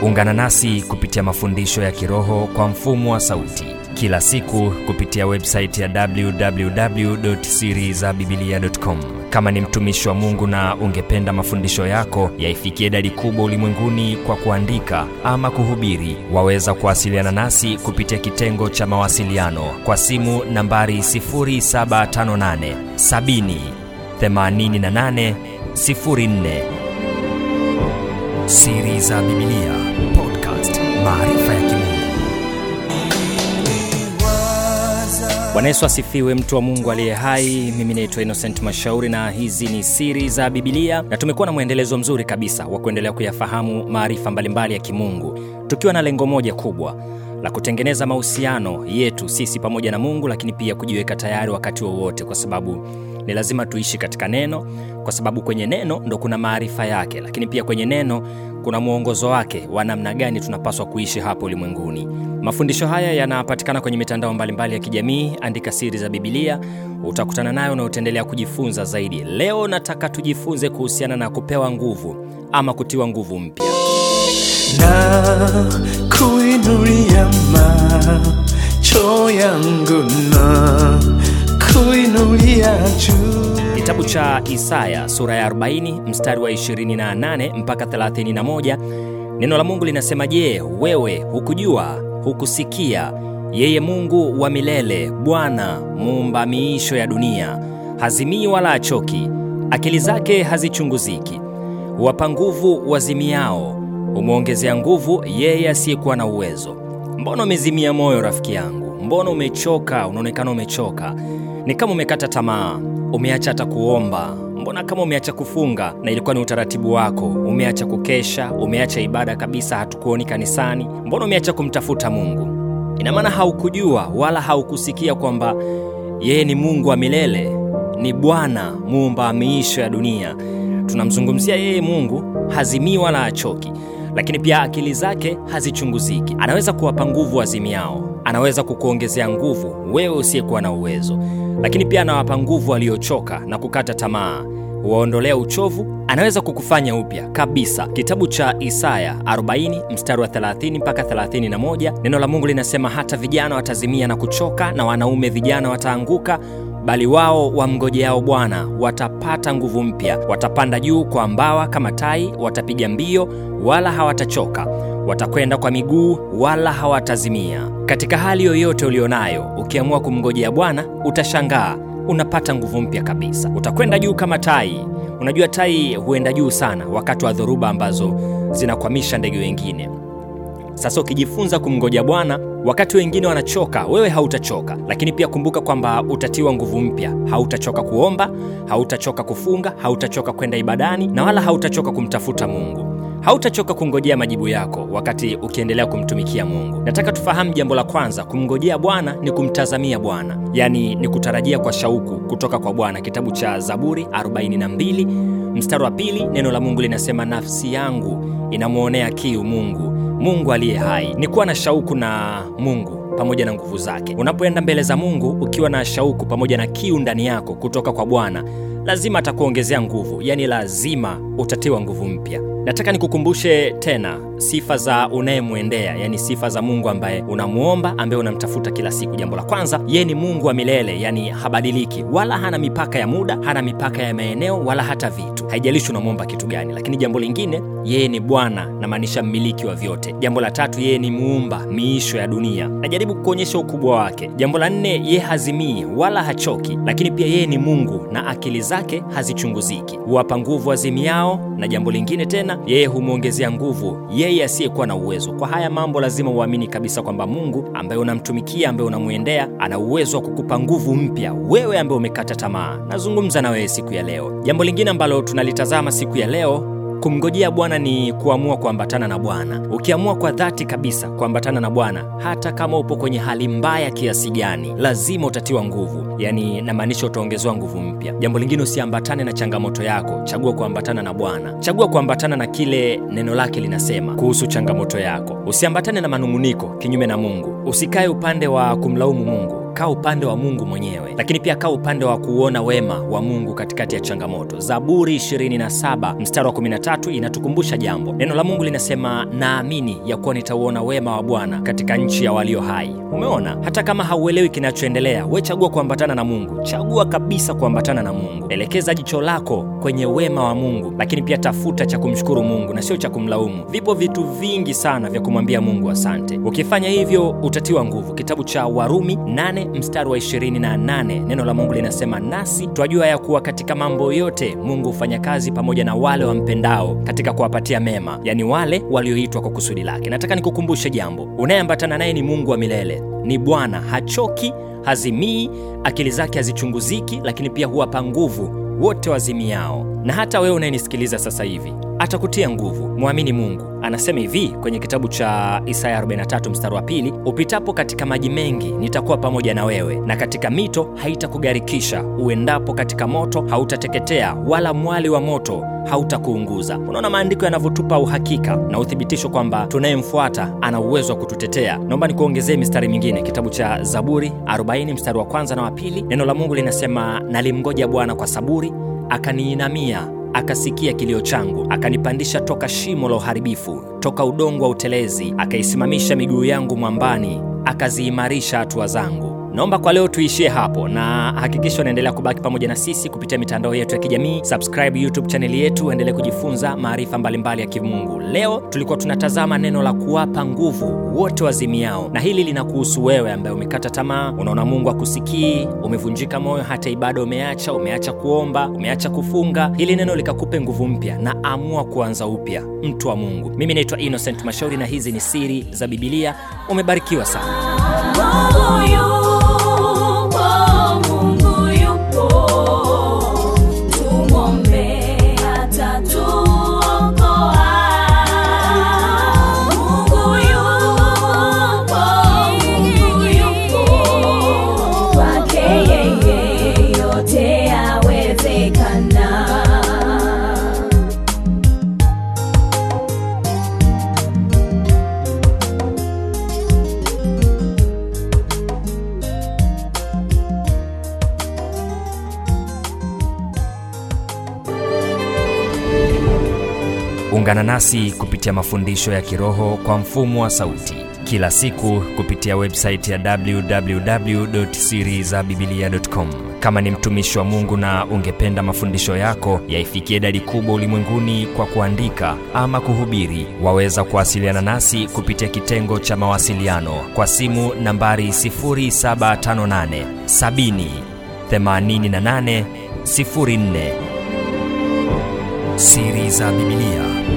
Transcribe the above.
ungana nasi kupitia mafundisho ya kiroho kwa mfumo wa sauti kila siku kupitia websaiti ya www.sirizabibilia.com kama ni mtumishi wa mungu na ungependa mafundisho yako yaifikie idadi kubwa ulimwenguni kwa kuandika ama kuhubiri waweza kuwasiliana nasi kupitia kitengo cha mawasiliano kwa simu nambari 758 70 88 04 siri za bibilia podcast maarifa ya kimungu bwana yesu asifiwe mtu wa mungu aliye hai mimi naitwa innocent mashauri na hizi ni siri za bibilia na tumekuwa na mwendelezo mzuri kabisa wa kuendelea kuyafahamu maarifa mbalimbali ya kimungu tukiwa na lengo moja kubwa la kutengeneza mahusiano yetu sisi pamoja na mungu lakini pia kujiweka tayari wakati wowote kwa sababu ni lazima tuishi katika neno kwa sababu kwenye neno ndo kuna maarifa yake lakini pia kwenye neno kuna mwongozo wake wa namna gani tunapaswa kuishi hapo ulimwenguni mafundisho haya yanapatikana kwenye mitandao mbalimbali ya kijamii andika siri za bibilia utakutana nayo na utaendelea kujifunza zaidi leo nataka tujifunze kuhusiana na kupewa nguvu ama kutiwa nguvu mpya na kuinulia macho yangu na kuinulia juu kitabu cha isaya sura ya 40 mstari wa 28 mpaka 31 neno la mungu linasema je wewe hukujua hukusikia yeye mungu wa milele bwana muumba miisho ya dunia hazimii wala achoki akili zake hazichunguziki huwapa nguvu wazimiao humwongezea nguvu yeye asiyekuwa na uwezo mbona umezimia moyo rafiki yangu mbona umechoka unaonekana umechoka ni kama umekata tamaa umeacha hata kuomba mbona kama umeacha kufunga na ilikuwa ni utaratibu wako umeacha kukesha umeacha ibada kabisa hatukuoni kanisani mbona umeacha kumtafuta mungu ina maana haukujua wala haukusikia kwamba yeye ni mungu wa milele ni bwana muumba miisho ya dunia tunamzungumzia yeye mungu hazimii wala achoki lakini pia akili zake hazichunguziki anaweza kuwapa nguvu wazimiao anaweza kukuongezea nguvu wewe usiyekuwa na uwezo lakini pia anawapa nguvu waliochoka na kukata tamaa huwaondolea uchovu anaweza kukufanya upya kabisa kitabu cha isaya 40 mstari wa 30 mpaka 31 neno la mungu linasema hata vijana watazimia na kuchoka na wanaume vijana wataanguka bali wao wamngojeao bwana watapata nguvu mpya watapanda juu kwa mbawa kama tai watapiga mbio wala hawatachoka watakwenda kwa miguu wala hawatazimia katika hali yoyote ulionayo ukiamua kumngojea bwana utashangaa unapata nguvu mpya kabisa utakwenda juu kama tai unajua tai huenda juu sana wakati wa dhoruba ambazo zinakwamisha ndege wengine sasa ukijifunza kumngoja bwana wakati wengine wanachoka wewe hautachoka lakini pia kumbuka kwamba utatiwa nguvu mpya hautachoka kuomba hautachoka kufunga hautachoka kwenda ibadani na wala hautachoka kumtafuta mungu hautachoka kungojea majibu yako wakati ukiendelea kumtumikia mungu nataka tufahamu jambo la kwanza kumngojea bwana ni kumtazamia bwana yaani ni kutarajia kwa shauku kutoka kwa bwana kitabu cha zaburi 42 mstari wa pili neno la mungu linasema nafsi yangu inamwonea kiu mungu mungu aliye hai ni kuwa na shauku na mungu pamoja na nguvu zake unapoenda mbele za mungu ukiwa na shauku pamoja na kiu ndani yako kutoka kwa bwana lazima atakuongezea nguvu yaani lazima utatiwa nguvu mpya nataka nikukumbushe tena sifa za unayemwendea yaani sifa za mungu ambaye unamwomba ambaye unamtafuta kila siku jambo la kwanza yeye ni mungu wa milele yaani habadiliki wala hana mipaka ya muda hana mipaka ya maeneo wala hata vitu haijalishi unamwomba kitu gani lakini jambo lingine yeye ni bwana namaanisha mmiliki wa vyote jambo la tatu yeye ni muumba miisho ya dunia najaribu kuonyesha ukubwa wake jambo la nne yeye hazimii wala hachoki lakini pia yeye ni mungu na akili zake hazichunguziki huwapa nguvu azimiao na jambo lingine tena yeye humwongezea nguvu yeye asiyekuwa na uwezo kwa haya mambo lazima uamini kabisa kwamba mungu ambaye unamtumikia ambaye unamwendea ana uwezo wa kukupa nguvu mpya wewe ambaye umekata tamaa nazungumza na wewe siku ya leo jambo lingine ambalo tunalitazama siku ya leo kumngojea bwana ni kuamua kuambatana na bwana ukiamua kwa dhati kabisa kuambatana na bwana hata kama upo kwenye hali mbaya kiasi gani lazima utatiwa nguvu yaani namaanisha utaongezewa nguvu mpya jambo lingine usiambatane na changamoto yako chagua kuambatana na bwana chagua kuambatana na kile neno lake linasema kuhusu changamoto yako usiambatane na manung'uniko kinyume na mungu usikae upande wa kumlaumu mungu kaa upande wa mungu mwenyewe lakini pia kaa upande wa kuona wema wa mungu katikati ya changamoto zaburi 27 mstari wa 13 inatukumbusha jambo neno la mungu linasema naamini ya kuwa nitauona wema wa bwana katika nchi ya walio hai umeona hata kama hauelewi kinachoendelea we chagua kuambatana na mungu chagua kabisa kuambatana na mungu elekeza jicho lako kwenye wema wa mungu lakini pia tafuta cha kumshukuru mungu na sio cha kumlaumu vipo vitu vingi sana vya kumwambia mungu asante ukifanya hivyo utatiwa nguvu kitabu cha warumi 8 mstari wa 28 neno la mungu linasema nasi twajua ya kuwa katika mambo yote mungu hufanya kazi pamoja na wale wampendao katika kuwapatia mema yani wale walioitwa kwa kusudi lake nataka nikukumbushe jambo unayeambatana naye ni mungu wa milele ni bwana hachoki hazimii akili zake hazichunguziki lakini pia huwapa nguvu wote wazimiao na hata wewe unayenisikiliza sasa hivi atakutia nguvu mwamini mungu anasema hivi kwenye kitabu cha isaya 43 mstari wa pili upitapo katika maji mengi nitakuwa pamoja na wewe na katika mito haitakugarikisha uendapo katika moto hautateketea wala mwali wa moto hautakuunguza unaona maandiko yanavyotupa uhakika na uthibitisho kwamba tunayemfuata ana uwezo wa kututetea naomba nikuongezee mistari mingine kitabu cha zaburi 40 mstari wa kwanza na wa pili neno la mungu linasema nalimngoja bwana kwa saburi akaniinamia akasikia kilio changu akanipandisha toka shimo la uharibifu toka udongo wa utelezi akaisimamisha miguu yangu mwambani akaziimarisha hatua zangu naomba kwa leo tuishie hapo na hakikisha unaendelea kubaki pamoja na sisi kupitia mitandao yetu ya kijamii subscribe youtube chaneli yetu uendelee kujifunza maarifa mbalimbali ya kimungu leo tulikuwa tunatazama neno la kuwapa nguvu wote wazimiao na hili linakuhusu wewe ambaye umekata tamaa unaona mungu akusikii umevunjika moyo hata ibada umeacha umeacha kuomba umeacha kufunga hili neno likakupe nguvu mpya na amua kuanza upya mtu wa mungu mimi naitwa innocent mashauri na hizi ni siri za bibilia umebarikiwa sana Mungu yupo, Mungu yupo, tumwombe atatuokoa. Mungu yupo, Mungu yupo, kwake yeye yote yawezekana. ungana nasi kupitia mafundisho ya kiroho kwa mfumo wa sauti kila siku kupitia websaiti ya www.sirizabibilia.com kama ni mtumishi wa mungu na ungependa mafundisho yako yaifikie idadi kubwa ulimwenguni kwa kuandika ama kuhubiri waweza kuwasiliana nasi kupitia kitengo cha mawasiliano kwa simu nambari 758 70 88 04 siri za bibilia